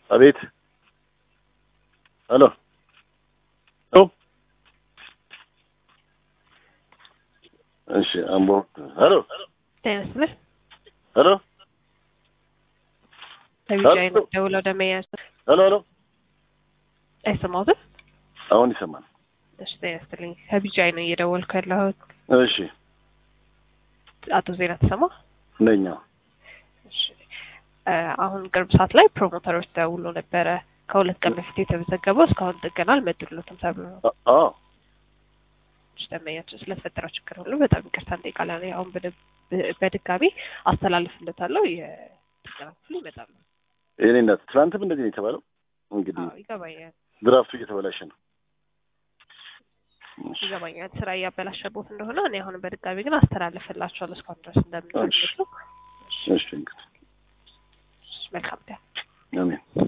አቤት። ሄሎ ሄሎ። እሺ አምቦ። ሄሎ ጤና ይስጥልኝ። ሄሎ ከቢጃይ ነው ደውለው ደመኛ ሄሎ ሄሎ። አይሰማሁትም። አሁን ይሰማል። እሺ ጤና ይስጥልኝ። ከቢጃይ ነው እየደወልኩ ያለሁት። እሺ አቶ ዜና ተሰማ። ነኛ። እሺ እ አሁን ቅርብ ሰዓት ላይ ፕሮሞተሮች ደውሎ ነበረ። ከሁለት ቀን በፊት የተመዘገበው እስካሁን ጥገና አልመጡልዎትም ተብሎ ነው። አዎ እሺ ደንበኛችን ስለተፈጠረው ችግር ሁሉ በጣም ይቅርታ እንጠይቃለን። አሁን በድ- በድጋሚ አስተላልፍለታለሁ። የጥገና ክፍሉ ይመጣሉ። የኔ እናት ትናንትም እንደዚህ ነው የተባለው። እንግዲህ አዎ ይገባኛል፣ ድራፍቱ እየተበላሸ ነው። እሺ ይገባኛል። ስራ እያበላሸቦት እንደሆነ እኔ አሁን በድጋሚ ግን አስተላልፍላችኋለሁ እስካሁን ድረስ እንደምንፈልግ ነው። እሺ እንግዲህ መልካም ቀን። አሜን።